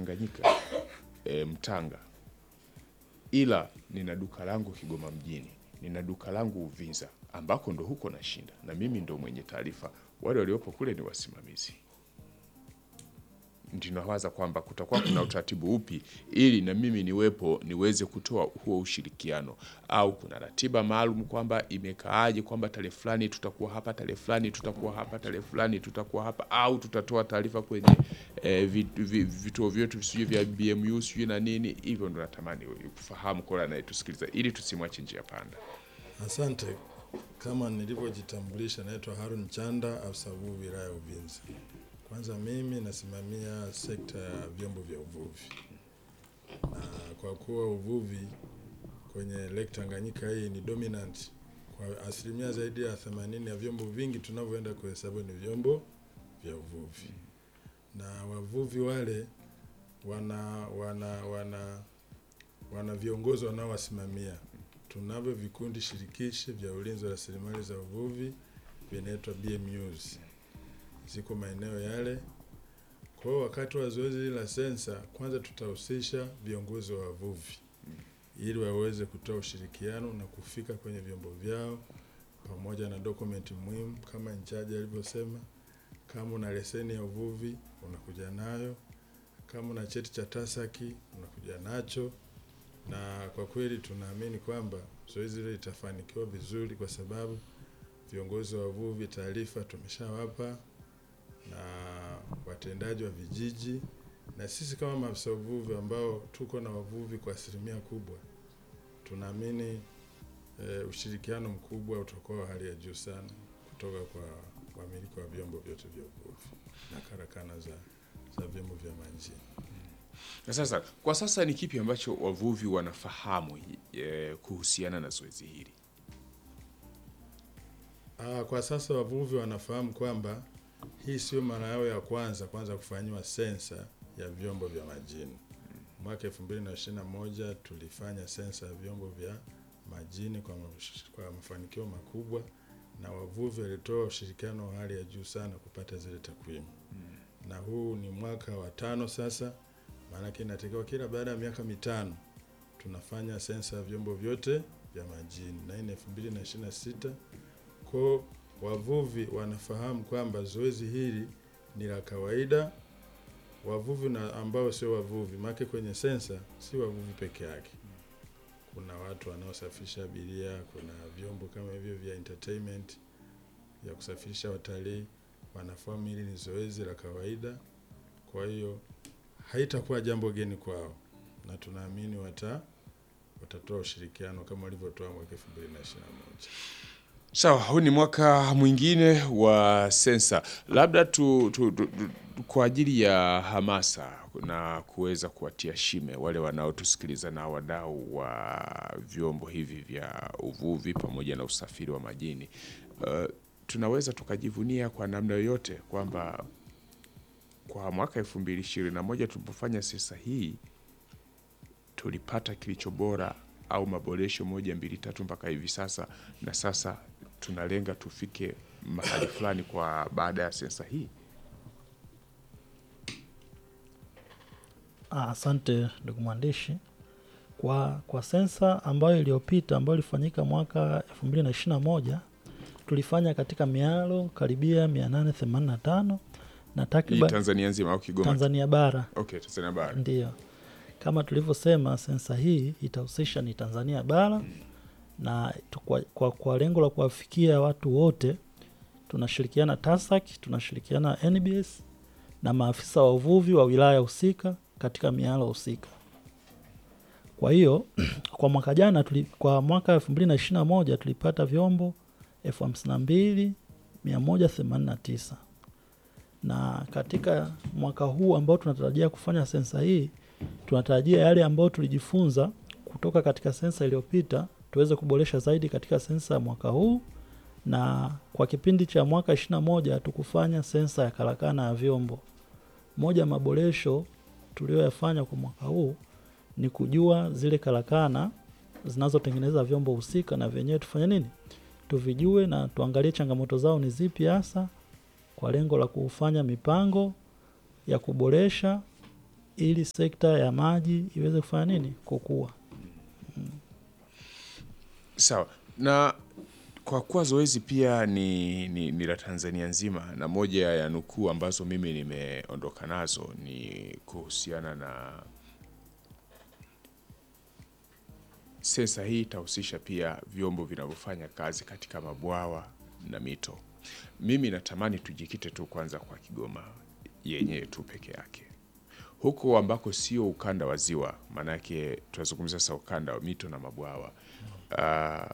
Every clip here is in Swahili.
Tanganyika e, Mtanga, ila nina duka langu Kigoma mjini, nina duka langu Uvinza, ambako ndo huko nashinda, na mimi ndo mwenye taarifa. Wale waliopo kule ni wasimamizi. Ndinawaza kwamba kutakuwa kuna utaratibu upi ili na mimi niwepo niweze kutoa huo ushirikiano, au kuna ratiba maalum kwamba imekaaje, kwamba tarehe fulani tutakuwa hapa, tarehe fulani tutakuwa hapa, tarehe fulani tutakuwa hapa, au tutatoa taarifa kwenye eh, vit- vi- vituo vyetu sijui vya BMU sijui na nini. Hivyo ndo natamani kufahamu kwa anayetusikiliza ili tusimwache njia panda. Asante. Kama nilivyojitambulisha, naitwa Harun Chanda, afisa uvuvi wilaya ya Uvinza. Kwanza mimi nasimamia sekta ya vyombo vya uvuvi, na kwa kuwa uvuvi kwenye Lake Tanganyika hii ni dominant kwa asilimia zaidi ya 80 ya vyombo vingi tunavyoenda kuhesabu ni vyombo vya uvuvi, na wavuvi wale wana wana wana wana viongozi wanaowasimamia tunavyo vikundi shirikishi vya ulinzi wa rasilimali za uvuvi vinaitwa BMUs, ziko maeneo yale. Kwa hiyo wakati wa zoezi hili la sensa, kwanza tutahusisha viongozi wa wavuvi ili waweze kutoa ushirikiano na kufika kwenye vyombo vyao pamoja na dokumenti muhimu kama nchaji alivyosema. Kama una leseni ya uvuvi unakuja nayo, kama una cheti cha TASAKI unakuja nacho na kwa kweli tunaamini kwamba zoezi hili litafanikiwa vizuri, kwa sababu viongozi wa wavuvi taarifa tumeshawapa na watendaji wa vijiji, na sisi kama maafisa uvuvi ambao tuko na wavuvi kwa asilimia kubwa, tunaamini e, ushirikiano mkubwa utakuwa wa hali ya juu sana kutoka kwa wamiliki wa vyombo vyote vya uvuvi na karakana za, za vyombo vya majini. Na sasa kwa sasa ni kipi ambacho wavuvi wanafahamu e, kuhusiana na zoezi hili? Ah, kwa sasa wavuvi wanafahamu kwamba hii sio mara yao ya kwanza kwanza kufanyiwa sensa ya vyombo vya majini. Mwaka 2021 tulifanya sensa ya vyombo vya majini kwa, mash- kwa mafanikio makubwa na wavuvi walitoa ushirikiano wa hali ya juu sana kupata zile takwimu. Na huu ni mwaka wa tano sasa, maanake inatakiwa kila baada ya miaka mitano tunafanya sensa ya vyombo vyote vya majini na hii ni 2026 kwa wavuvi wanafahamu kwamba zoezi hili ni la kawaida. Wavuvi na ambao sio wavuvi, maana kwenye sensa si wavuvi peke yake, kuna watu wanaosafisha abiria, kuna vyombo kama hivyo vya entertainment ya kusafirisha watalii, wanafahamu hili ni zoezi la kawaida. Kwa hiyo haitakuwa jambo geni kwao, na tunaamini wata watatoa ushirikiano kama walivyotoa mwaka 2021. Sawa, huu ni mwaka mwingine wa sensa, labda tu, tu, tu, tu, kwa ajili ya hamasa na kuweza kuwatia shime wale wanaotusikiliza na wadau wa vyombo hivi vya uvuvi pamoja na usafiri wa majini, uh, tunaweza tukajivunia kwa namna yoyote kwamba kwa mwaka elfu mbili ishirini na moja tulipofanya sensa hii tulipata kilicho bora au maboresho moja mbili tatu mpaka hivi sasa, na sasa tunalenga tufike mahali fulani kwa baada ya sensa hii. Ah, Asante ndugu mwandishi. Kwa, kwa sensa ambayo iliyopita ambayo ilifanyika mwaka 2021 tulifanya katika mialo karibia 885 na Hii takriban Tanzania nzima au Kigoma? Tanzania bara Okay, Tanzania bara. Ndiyo, kama tulivyosema, sensa hii itahusisha ni Tanzania bara na tu- kwa, kwa, kwa lengo la kuwafikia watu wote tunashirikiana TASAC, tunashirikiana NBS na maafisa wa uvuvi wa wilaya husika katika mialo husika. Kwa hiyo kwa mwaka jana tuli, kwa mwaka 2021 tulipata vyombo 52189 na katika mwaka huu ambao tunatarajia kufanya sensa hii tunatarajia yale ambayo tulijifunza kutoka katika sensa iliyopita tuweze kuboresha zaidi katika sensa ya mwaka huu, na kwa kipindi cha mwaka 21 tukufanya sensa ya karakana ya vyombo. Moja ya maboresho tuliyoyafanya kwa mwaka huu ni kujua zile karakana zinazotengeneza vyombo husika, na vyenyewe tufanye nini, tuvijue na tuangalie changamoto zao ni zipi hasa, kwa lengo la kufanya mipango ya kuboresha ili sekta ya maji iweze kufanya nini kukua. Sawa. Na kwa kuwa zoezi pia ni, ni, ni la Tanzania nzima na moja ya nukuu ambazo mimi nimeondoka nazo ni kuhusiana na sensa hii itahusisha pia vyombo vinavyofanya kazi katika mabwawa na mito. Mimi natamani tujikite tu kwanza kwa Kigoma yenyewe tu peke yake, huko ambako sio ukanda wa ziwa, maanake tunazungumzia sasa ukanda wa mito na mabwawa. Ah,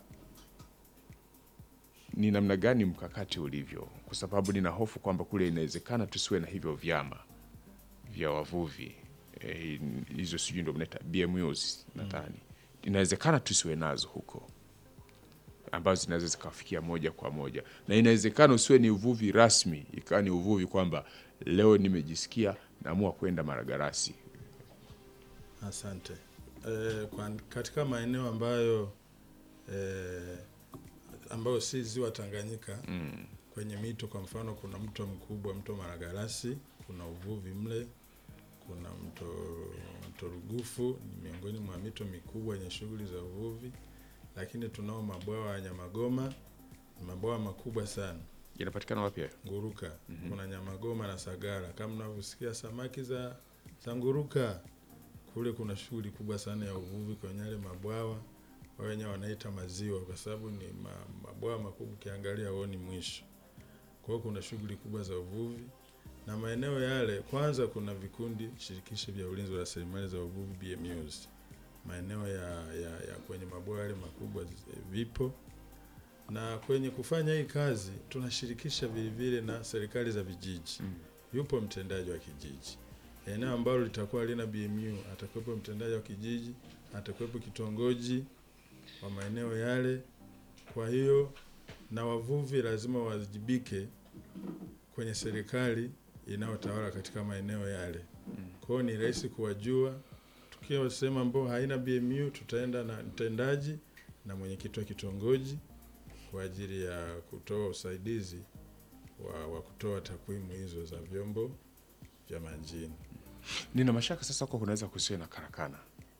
ni namna gani mkakati ulivyo? Kwa sababu nina hofu kwamba kule inawezekana tusiwe na hivyo vyama vya wavuvi eh, hizo sijui ndo mnaita BMUs nadhani, inawezekana tusiwe nazo huko ambazo zinaweza zikafikia moja kwa moja, na inawezekana usiwe ni uvuvi rasmi, ikawa ni uvuvi kwamba leo nimejisikia naamua kwenda Maragarasi. Asante. E, kwa, katika maeneo ambayo e, ambayo si ziwa Tanganyika Mm. kwenye mito, kwa mfano kuna mto mkubwa, mto Maragarasi, kuna uvuvi mle, kuna mto mto Rugufu ni miongoni mwa mito mikubwa yenye shughuli za uvuvi, lakini tunao mabwawa ya Nyamagoma, ni mabwawa makubwa sana Yanapatikana wapi hayo? nguruka kuna Nyamagoma na Sagara. Kama mnavyosikia samaki za za nguruka, kule kuna shughuli kubwa sana ya uvuvi kwenye yale mabwawa, wao wenyewe wanaita maziwa, kwa sababu ni ma, mabwawa makubwa, ukiangalia huoni mwisho. Kwa hiyo kuna shughuli kubwa za uvuvi na maeneo yale. Kwanza kuna vikundi shirikishi vya ulinzi wa rasilimali za uvuvi BMUs, maeneo ya, ya, ya kwenye mabwawa yale makubwa zi- vipo na kwenye kufanya hii kazi tunashirikisha vilevile na serikali za vijiji. Mm. Yupo mtendaji wa kijiji, eneo ambalo litakuwa lina BMU atakuwepo mtendaji wa kijiji, atakuwepo kitongoji wa maeneo yale. Kwa hiyo na wavuvi lazima wawajibike kwenye serikali inayotawala katika maeneo yale. Kwa hiyo ni rahisi kuwajua. Tukiwa sehemu ambayo haina BMU, tutaenda na mtendaji na mwenyekiti wa kitongoji kwa ajili ya kutoa usaidizi wa, wa kutoa takwimu hizo za vyombo vya majini. Nina mashaka sasa huko kunaweza kusiwe na karakana.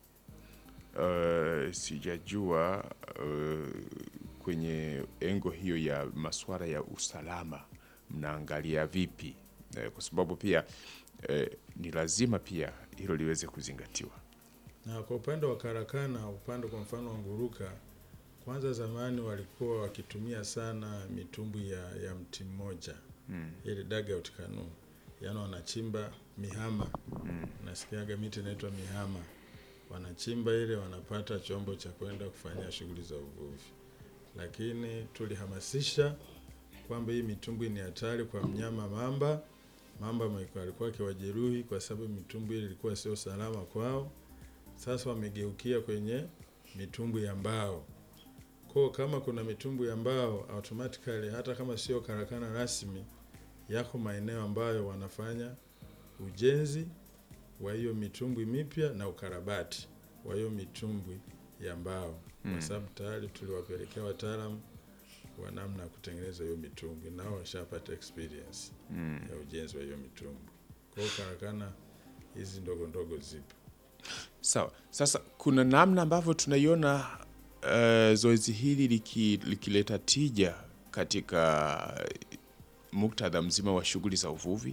Uh, sijajua uh, kwenye engo hiyo ya masuala ya usalama mnaangalia vipi? Eh, kwa sababu pia eh, ni lazima pia hilo liweze kuzingatiwa. Na kwa upande wa karakana, upande kwa mfano wa nguruka, kwanza zamani walikuwa wakitumia sana mitumbwi ya, ya mti mmoja Mm. ile dugout canoe, yaani wanachimba mihama Mm. nasikiaga miti inaitwa mihama, wanachimba ile, wanapata chombo cha kwenda kufanyia shughuli za uvuvi. Lakini tulihamasisha kwamba hii mitumbwi ni hatari kwa mnyama mamba. Mamba alikuwa- alikuwa akiwajeruhi kwa sababu mitumbwi ile ilikuwa sio salama kwao. Sasa wamegeukia kwenye mitumbwi ya mbao. Kwa kama kuna mitumbwi ya mbao automatically, hata kama sio karakana rasmi, yako maeneo ambayo wanafanya ujenzi wa hiyo mitumbwi mipya na ukarabati wa hiyo mitumbwi ya mbao, Mm. kwa sababu tayari tuliwapelekea wataalamu wa namna ya kutengeneza hiyo mitumbwi, nao washapata experience Mm. ya ujenzi wa hiyo mitumbwi. Kwa hiyo karakana hizi ndogo ndogo zipo. Sawa. Sasa kuna namna ambavyo tunaiona uh, zoezi hili liki- likileta tija katika muktadha mzima wa shughuli za uvuvi.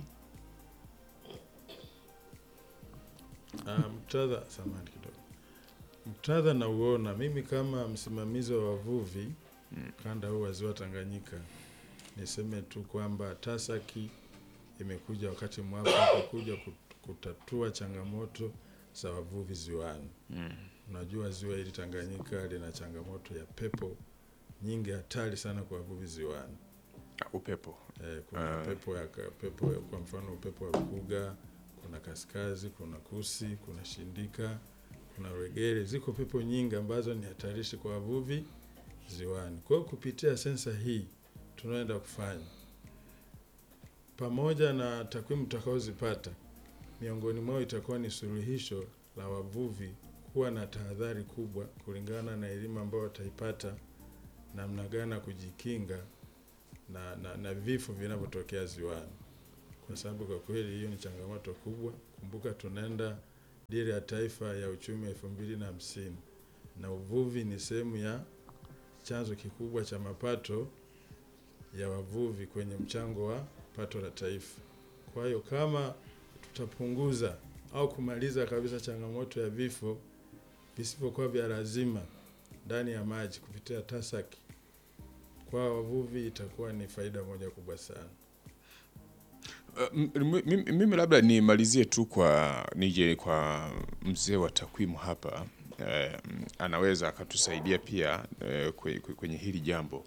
Ah, muktadha, samahani kidogo, muktadha nauona mimi kama msimamizi wa wavuvi kanda huu wa ziwa Tanganyika, niseme tu kwamba TASAKI imekuja wakati mwafaka kuja kut- kutatua changamoto za wavuvi ziwani. Mm. Unajua ziwa hili Tanganyika lina changamoto ya pepo nyingi hatari sana kwa wavuvi ziwani. Upepo. Eh, kuna Ah. pepo ya ka- pepo ya, kwa mfano upepo wa Rukuga, kuna kaskazi, kuna kusi, kuna shindika, kuna regere. Ziko pepo nyingi ambazo ni hatarishi kwa wavuvi ziwani. Kwa hiyo kupitia sensa hii tunaenda kufanya pamoja na takwimu tutakaozipata, miongoni mwao itakuwa ni suluhisho la wavuvi kuwa na tahadhari kubwa kulingana na elimu ambayo wataipata namna gani ya kujikinga na, na, na vifo vinavyotokea ziwani. kwa sababu kwa kweli hiyo ni changamoto kubwa. Kumbuka tunaenda dira ya taifa ya uchumi elfu mbili na hamsini na uvuvi ni sehemu ya chanzo kikubwa cha mapato ya wavuvi kwenye mchango wa pato la taifa. Kwa hiyo kama tutapunguza au kumaliza kabisa changamoto ya vifo visivyokuwa vya lazima ndani ya maji kupitia TASAC kwa wavuvi itakuwa ni faida moja kubwa sana. Uh, m- m- mimi mimi labda nimalizie tu kwa nije kwa mzee wa takwimu hapa eh, anaweza akatusaidia pia eh, kwe- kwe- kwenye hili jambo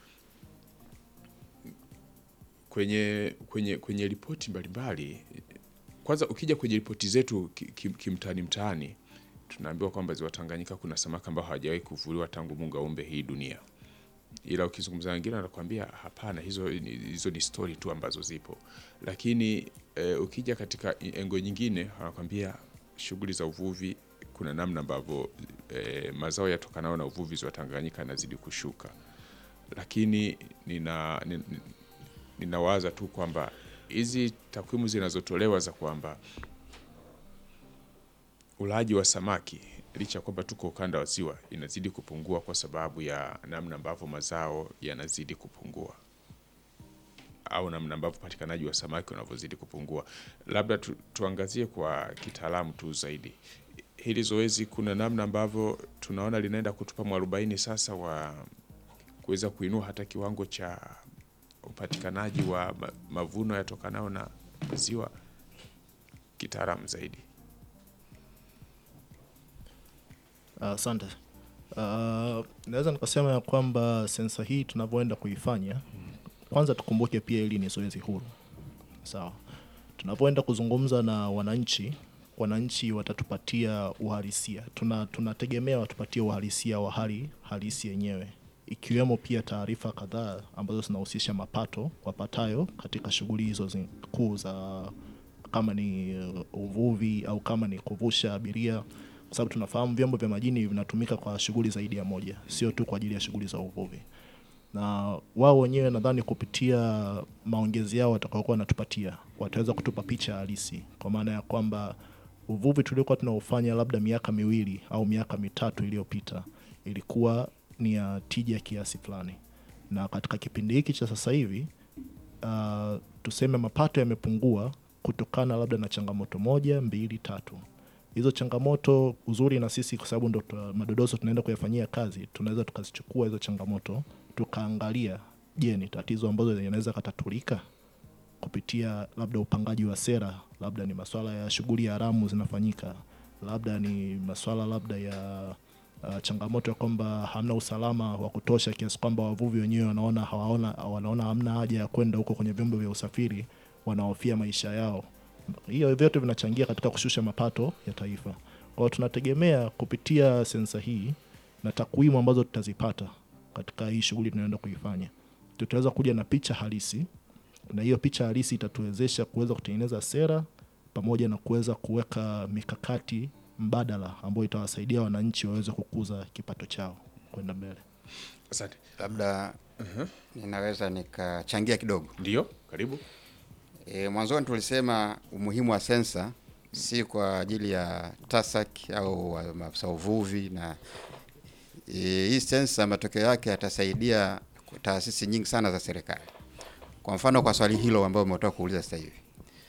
kwenye kwenye kwenye ripoti mbalimbali. Kwanza ukija kwenye ripoti zetu ki- ki- kimtaani mtaani, tunaambiwa kwamba ziwa Tanganyika kuna samaki ambao hawajawahi kuvuliwa tangu Mungu aumbe hii dunia ila ukizungumza na wengine wanakuambia hapana, hizo ni- hizo ni stori tu ambazo zipo, lakini e, ukija katika engo nyingine wanakuambia shughuli za uvuvi, kuna namna ambavyo e, mazao yatokanayo na uvuvi ziwa Tanganyika yanazidi kushuka, lakini nina, nina, ninawaza tu kwamba hizi takwimu zinazotolewa za kwamba ulaji wa samaki licha ya kwamba tuko ukanda wa ziwa inazidi kupungua kwa sababu ya namna ambavyo mazao yanazidi kupungua au namna ambavyo upatikanaji wa samaki unavyozidi kupungua. Labda tu, tuangazie kwa kitaalamu tu zaidi hili zoezi, kuna namna ambavyo tunaona linaenda kutupa mwarobaini sasa wa kuweza kuinua hata kiwango cha upatikanaji wa ma- mavuno yatokanayo na ziwa kitaalamu zaidi. Asante. Uh, naweza nikasema ya kwamba sensa hii tunavyoenda kuifanya, kwanza tukumbuke pia hili ni zoezi huru, sawa. Tunavyoenda kuzungumza na wananchi, wananchi watatupatia uhalisia. Tuna tunategemea watupatie uhalisia wa hali halisi yenyewe, ikiwemo pia taarifa kadhaa ambazo zinahusisha mapato wapatayo katika shughuli hizo zi- kuu za kama ni uh, uvuvi au kama ni kuvusha abiria, kwa sababu tunafahamu vyombo vya majini vinatumika kwa shughuli zaidi ya moja, sio tu kwa ajili ya shughuli za uvuvi. Na wao wenyewe nadhani kupitia maongezi yao watakaokuwa wanatupatia wataweza kutupa picha halisi, kwa maana ya kwamba uvuvi tuliokuwa tunaofanya labda miaka miwili au miaka mitatu iliyopita ilikuwa ni ya tija kiasi fulani, na katika kipindi hiki cha sasa hivi uh, tuseme mapato yamepungua kutokana labda na changamoto moja mbili tatu hizo changamoto uzuri na sisi kwa sababu ndo tuna- madodoso tunaenda kuyafanyia kazi tunaweza tukazichukua hizo changamoto tukaangalia je ni tatizo ambazo yanaweza katatulika kupitia labda upangaji wa sera labda ni maswala ya shughuli ya haramu zinafanyika labda ni maswala labda ya uh, changamoto ya kwamba hamna usalama wa kutosha kiasi kwamba wavuvi wenyewe wanaona hawaona wanaona hamna haja ya kwenda huko kwenye vyombo vya usafiri wanahofia maisha yao hiyo vyote vinachangia katika kushusha mapato ya taifa kwa hiyo tunategemea kupitia sensa hii na takwimu ambazo tutazipata katika hii shughuli tunayoenda kuifanya tutaweza kuja na picha halisi na hiyo picha halisi itatuwezesha kuweza kutengeneza sera pamoja na kuweza kuweka mikakati mbadala ambayo itawasaidia wananchi waweze kukuza kipato chao kwenda mbele Asante. labda ninaweza nikachangia kidogo. Ndio, karibu. E, mwanzoni tulisema umuhimu wa sensa si kwa ajili ya TASAC au wa- maafisa uvuvi na e, hii sensa matokeo yake yatasaidia kwa taasisi nyingi sana za serikali. Kwa mfano kwa swali hilo ambayo umetoka kuuliza sasa hivi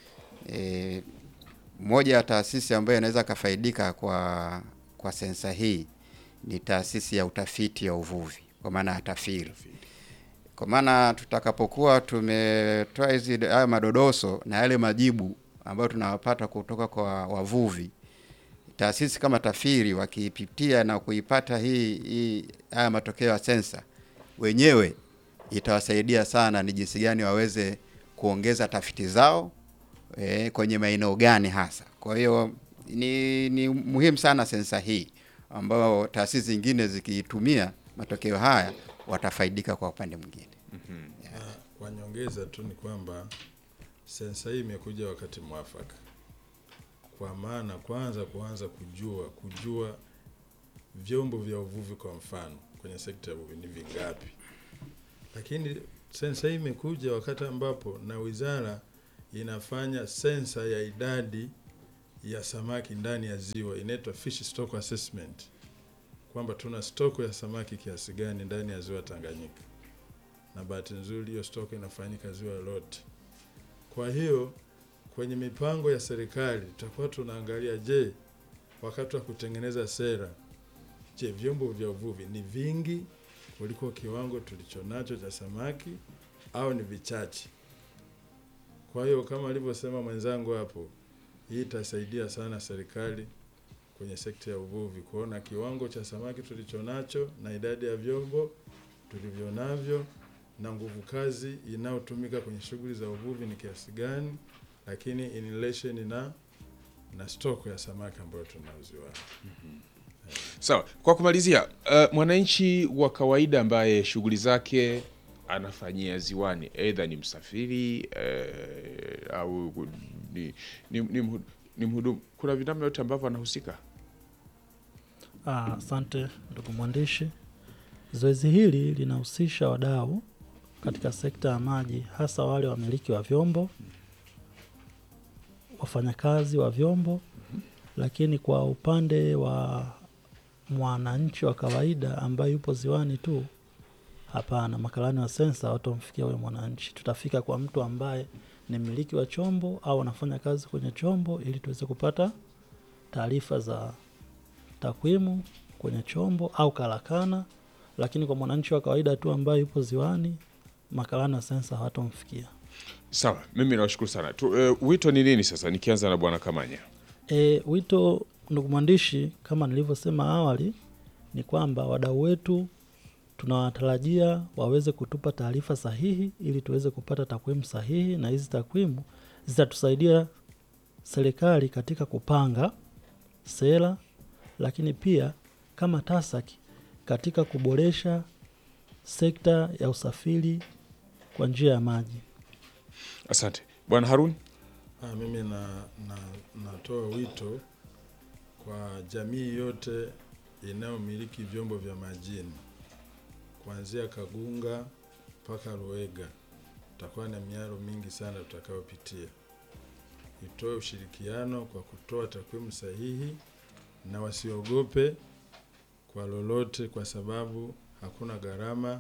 e, moja ya taasisi ambayo inaweza kafaidika kwa kwa sensa hii ni taasisi ya utafiti ya uvuvi kwa maana ya TAFIRI kwa maana tutakapokuwa tumetoa hizi haya madodoso na yale majibu ambayo tunawapata kutoka kwa wavuvi, taasisi kama TAFIRI wakiipitia na kuipata hii, hii haya matokeo ya sensa, wenyewe itawasaidia sana ni jinsi gani waweze kuongeza tafiti zao e, kwenye maeneo gani hasa. Kwa hiyo ni, ni muhimu sana sensa hii ambayo taasisi zingine zikiitumia matokeo haya watafaidika kwa upande mwingine. Na kwa nyongeza tu ni kwamba sensa hii imekuja wakati mwafaka, kwa maana kwanza kuanza kujua kujua vyombo vya uvuvi kwa mfano kwenye sekta ya uvuvi ni vingapi, lakini sensa hii imekuja wakati ambapo na wizara inafanya sensa ya idadi ya samaki ndani ya ziwa, inaitwa fish stock assessment, kwamba tuna stoko ya samaki kiasi gani ndani ya ziwa Tanganyika, na bahati nzuri hiyo stoko inafanyika ziwa lote. Kwa hiyo kwenye mipango ya serikali tutakuwa tunaangalia, je, wakati wa kutengeneza sera, je, vyombo vya uvuvi ni vingi kuliko kiwango tulichonacho cha samaki au ni vichache? Kwa hiyo kama alivyosema mwenzangu hapo, hii itasaidia sana serikali kwenye sekta ya uvuvi kuona kiwango cha samaki tulichonacho na idadi ya vyombo tulivyonavyo na nguvu kazi inayotumika kwenye shughuli za uvuvi ni kiasi gani, lakini in relation na na stoko ya samaki ambayo tunauziwa. Sawa, kwa kumalizia, uh, mwananchi wa kawaida ambaye shughuli zake anafanyia ziwani, aidha ni msafiri eh, au ni, ni, ni, mhu- ni mhudumu, kuna vinamna yote ambavyo anahusika? Ah, Asante ndugu mwandishi. Zoezi hili linahusisha wadau katika sekta ya maji, hasa wale wamiliki wa vyombo, wafanyakazi wa vyombo, lakini kwa upande wa mwananchi wa kawaida ambaye yupo ziwani tu, hapana. Makarani wa sensa watamfikia huyo mwananchi, tutafika kwa mtu ambaye ni mmiliki wa chombo au anafanya kazi kwenye chombo, ili tuweze kupata taarifa za takwimu kwenye chombo au karakana, lakini kwa mwananchi wa kawaida tu ambaye yupo ziwani, makarani wa sensa hawatomfikia. Sawa, mimi nawashukuru sana tu, uh, wito ni nini sasa, nikianza na bwana Kamanya? E, wito ndugu mwandishi, kama nilivyosema awali, ni kwamba wadau wetu tunawatarajia waweze kutupa taarifa sahihi ili tuweze kupata takwimu sahihi, na hizi takwimu zitatusaidia serikali katika kupanga sera, lakini pia kama TASAC katika kuboresha sekta ya usafiri kwa njia ya maji. Asante bwana Harun. Ah, mimi na, na, natoa wito kwa jamii yote inayomiliki vyombo vya majini kuanzia Kagunga mpaka Ruega. Tutakuwa na miaro mingi sana tutakayopitia. Itoe ushirikiano kwa kutoa takwimu sahihi na wasiogope kwa lolote, kwa sababu hakuna gharama,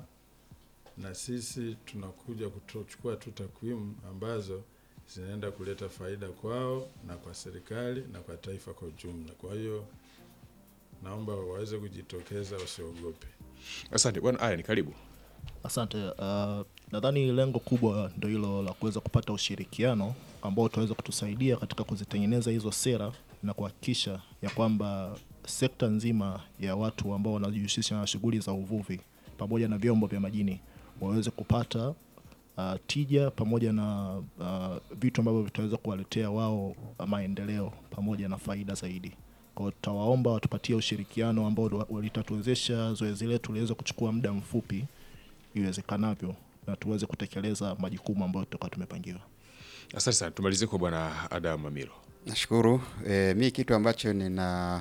na sisi tunakuja kuchukua tu takwimu ambazo zinaenda kuleta faida kwao na kwa serikali na kwa taifa kwa ujumla. Kwa hiyo naomba waweze kujitokeza, wasiogope. Asante bwana Aya, ni karibu. Asante. Uh, nadhani lengo kubwa ndo hilo la kuweza kupata ushirikiano ambao utaweza kutusaidia katika kuzitengeneza hizo sera na kuhakikisha ya kwamba sekta nzima ya watu ambao wanajihusisha na shughuli za uvuvi pamoja na vyombo vya majini waweze kupata uh, tija pamoja na uh, vitu ambavyo vitaweza kuwaletea wao maendeleo pamoja na faida zaidi. Kwa hiyo tutawaomba watupatie ushirikiano ambao litatuwezesha zoezi letu liweze kuchukua muda mfupi iwezekanavyo na tuweze kutekeleza majukumu ambayo tutakuwa tumepangiwa. Asante sana, tumalizie kwa bwana Adam Mamilo. Nashukuru. E, mi kitu ambacho nina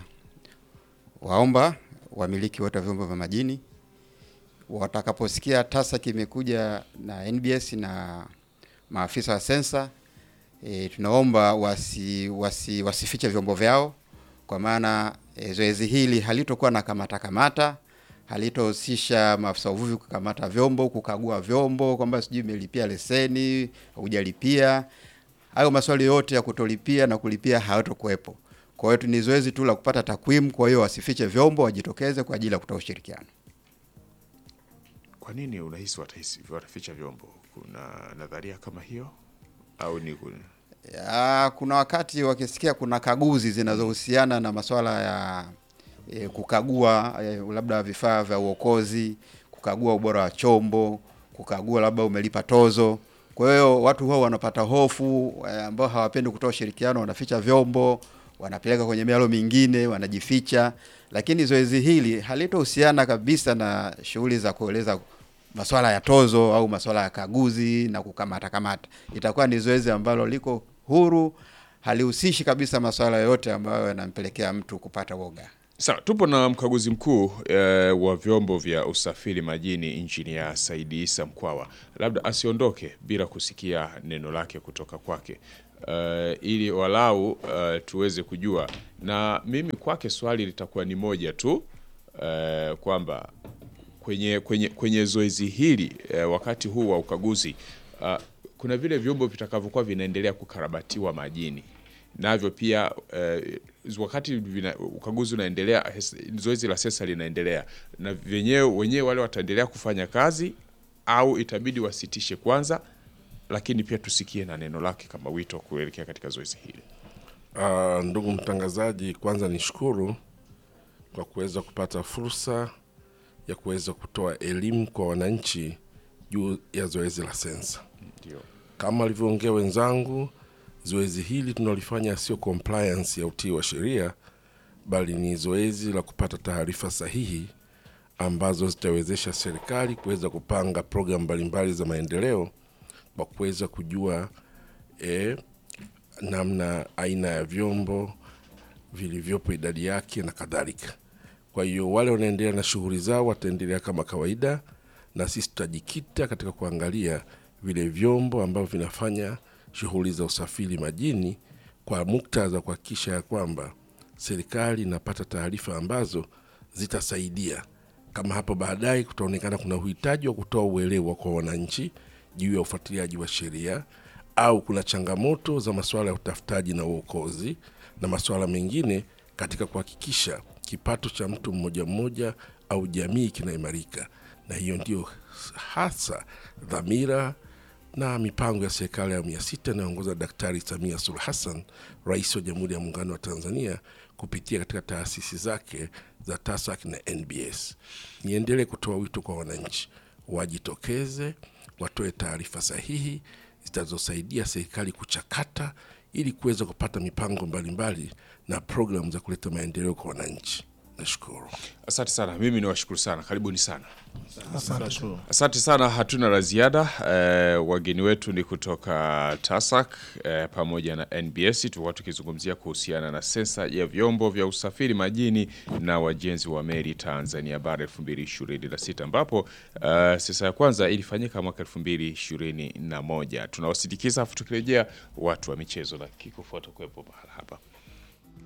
waomba wamiliki wote wa vyombo vya majini watakaposikia TASAC imekuja na NBS na maafisa wa sensa e, tunaomba wasi, wasi, wasifiche vyombo vyao kwa maana e, zoezi hili halitokuwa na kamata kamata, halitohusisha maafisa uvuvi kukamata vyombo, kukagua vyombo kwamba sijui imelipia leseni, hujalipia. Hayo maswali yote ya kutolipia na kulipia hayatokuwepo. Kwa hiyo ni zoezi tu la kupata takwimu. Kwa hiyo wasifiche vyombo, wajitokeze kwa ajili ya kutoa ushirikiano. Kwa nini unahisi watahisi wataficha vyombo? Kuna nadharia kama hiyo au ni kuna... Ya, kuna wakati wakisikia kuna kaguzi zinazohusiana na masuala ya e, kukagua e, labda vifaa vya uokozi, kukagua ubora wa chombo, kukagua labda umelipa tozo. Kwa hiyo watu huwa wanapata hofu e, ambao hawapendi kutoa ushirikiano, wanaficha vyombo, wanapeleka kwenye mialo mingine, wanajificha. Lakini zoezi hili halitohusiana kabisa na shughuli za kueleza masuala ya tozo au masuala ya kaguzi na kukamata kamata. Itakuwa ni zoezi ambalo liko huru, halihusishi kabisa masuala yote ambayo yanampelekea mtu kupata woga. Sawa, tupo na mkaguzi mkuu eh, wa vyombo vya usafiri majini Injinia Saidi Isa Mkwawa. Labda asiondoke bila kusikia neno lake kutoka kwake eh, ili walau eh, tuweze kujua, na mimi kwake swali litakuwa ni moja tu eh, kwamba kwenye, kwenye, kwenye zoezi hili eh, wakati huu wa ukaguzi uh, kuna vile vyombo vitakavyokuwa vinaendelea kukarabatiwa majini navyo pia eh, wakati vina, ukaguzi unaendelea, hes- zoezi la sesa linaendelea, na wenyewe wenyewe wale wataendelea kufanya kazi au itabidi wasitishe kwanza, lakini pia tusikie na neno lake kama wito kuelekea katika zoezi hili. Uh, ndugu mtangazaji, kwanza nishukuru kwa kuweza kupata fursa ya kuweza kutoa elimu kwa wananchi juu ya zoezi la sensa. Ndio. Kama walivyoongea wenzangu, zoezi hili tunalifanya sio compliance ya utii wa sheria, bali ni zoezi la kupata taarifa sahihi ambazo zitawezesha serikali kuweza kupanga programu mbalimbali za maendeleo kwa kuweza kujua eh, namna aina ya vyombo vilivyopo, idadi yake na kadhalika. Kwa hiyo wale wanaendelea na shughuli zao wataendelea kama kawaida, na sisi tutajikita katika kuangalia vile vyombo ambavyo vinafanya shughuli za usafiri majini kwa muktadha kuhakikisha ya kwamba serikali inapata taarifa ambazo zitasaidia kama hapo baadaye kutaonekana kuna uhitaji wa kutoa uelewa kwa wananchi juu ya ufuatiliaji wa sheria au kuna changamoto za masuala ya utafutaji na uokozi na masuala mengine katika kuhakikisha kipato cha mtu mmoja mmoja au jamii kinaimarika, na hiyo ndio hasa dhamira na mipango ya serikali ya awamu ya sita inayoongoza Daktari Samia Suluhu Hassan, rais wa Jamhuri ya Muungano wa Tanzania, kupitia katika taasisi zake za TASAC na NBS. Niendelee kutoa wito kwa wananchi wajitokeze, watoe taarifa sahihi zitazosaidia serikali kuchakata ili kuweza kupata mipango mbalimbali na programu za kuleta maendeleo kwa wananchi. Nashukuru. Asante sana, mimi niwashukuru sana, karibuni sana. Nashukuru. Asante sana, hatuna la ziada. Eh, wageni wetu ni kutoka TASAC eh, pamoja na NBS. Tulikuwa tukizungumzia kuhusiana na sensa ya vyombo vya usafiri majini na wajenzi wa meli Tanzania bara 2026 ambapo eh, sensa ya kwanza ilifanyika mwaka 2021. Tunawasindikiza afu tukirejea watu wa michezo na kikofuata kuwepo mahala hapa.